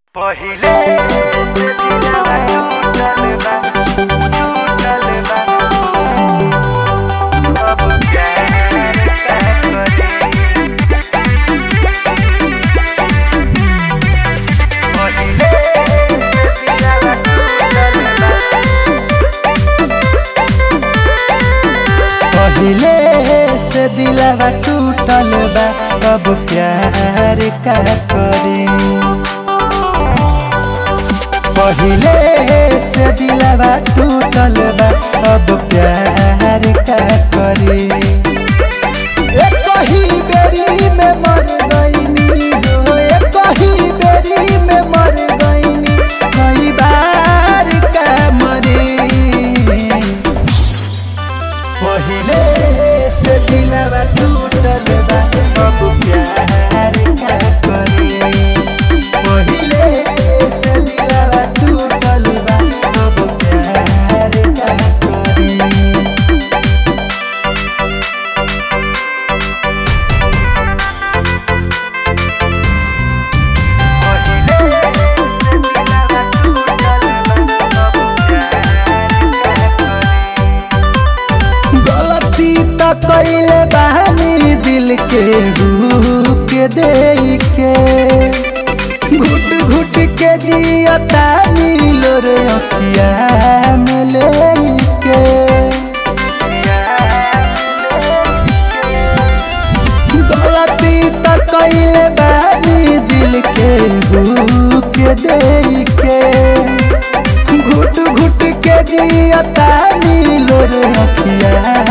पहिले से दिलवा टूटल बा टूटल बा अब प्यार का करी पहिले से दिलवा टूटल बा पहिले से दिलवा टूटल बा अब प्यार का करी पहिले से दिलवा टूटल बा अब प्यार का करी एक ही बेरी में मर गईनी हो एक ही बेरी में मर गईनी कई बार का मरी पहिले से दिलवा टूटल बा अब प्यार का करी पहिले से दिलवा टूटल बा अब प्यार का करी पहिले से दिलवा टूटल बा अब प्यार का करी गलती त कइले बानी दिल के हु के दे के घुट घुट के जियता नीलो रे अखिया में ले के गलती त कइले बानी दिल के हु के दे के घुट घुट के जियता नीलो रे अखिया